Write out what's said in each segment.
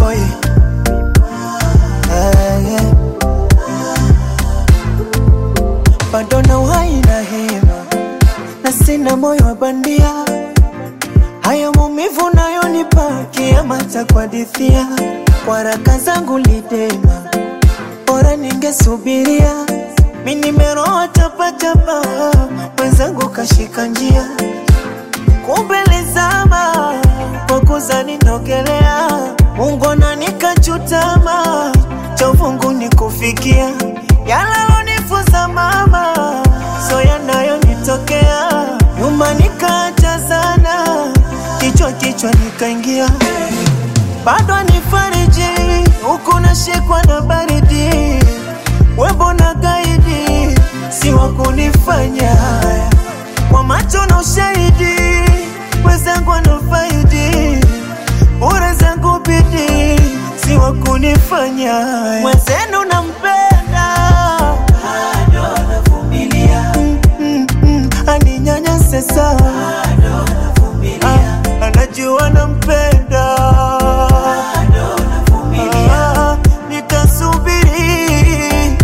boy ah, yeah. bado na uhai na hema na sina moyo wa bandia haya maumivu nayonipa kiama cha kuhadithia waraka zangu lidema bora ningesubiria mi nimeroa chapachapa mwenzangu kashika njia kumbelezama kwa kuzani nogelea ungona nikachutama chovungu nikufikia yalalonifuza mama so yanayonitokea nyuma nikaacha sana kichwa kichwa nikaingia bado nifariji huku nashikwa na baridi webo na gaidi si wa kunifanya haya kwa macho na ushahidi wezangu wanafaidi bure zangu bidi si wa kunifanya haya mwenzenu nampenda bado navumilia mm, mm, mm, aninyanyase sawa Ah, anajua nampenda Ah, nitasubiri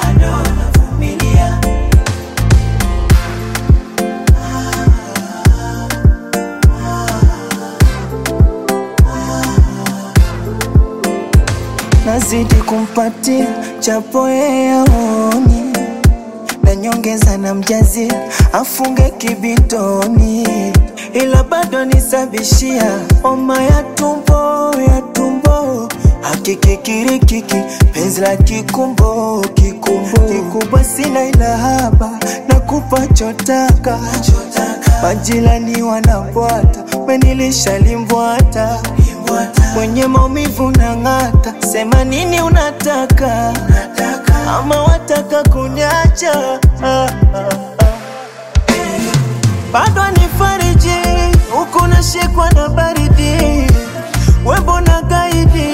nazidi kumpatia chapo yeye aoni na nyongeza na mjazi afunge kibitoni, ila bado nisabishia homa ya tumbo ya tumbo hakikikirikiki penzi la kikumbo kikumbo kikubwa sina ila haba na kupa chotaka majirani wanabwata menilisha limbwata mwenye maumivu na ng'ata sema nini unataka ama wataka kunyacha ah, ah, ah. bado nifariji huku nashikwa na baridi webo na gaidi